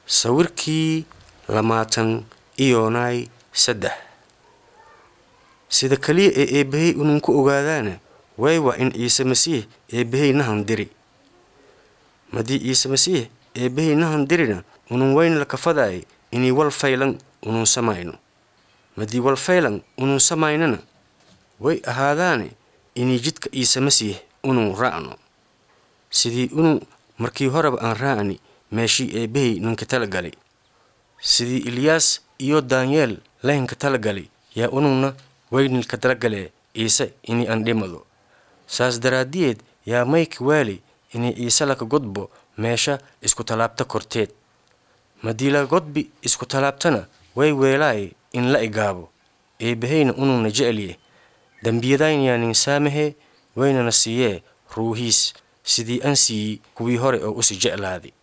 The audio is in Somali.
sawirkii lamaatan iyoonay saddex sida keliya ee eebbahey unun ku ogaadaana way waa in ciise masiix eebbahey nahan diri madii ciise masiix eebbahey nahan dirina unun wayna la kafadaay inay wal faylan unun samayno madii wal faylan unun samaynana way ahaadaane inay jidka ciise masiix unun raacno sidii unun markii horeba aan raacni meeshii eebbahey ninka tala galay sidii ilyaas iyo daanyeel laynka tala galay yaa ununna waynilka talagalee ciise inay aan dhimado saas daraaddiyeed yaa mayka waali inay ciise laka godbo meesha isku tallaabta korteed madii la godbi isku tallaabtana way weelaay in la igaabo eebbaheyna ununna jecelye dembiyadaynayaanin saamahee waynana siiyee ruuhiis sidii aan siiyey kuwii hore oo usi jeclaaday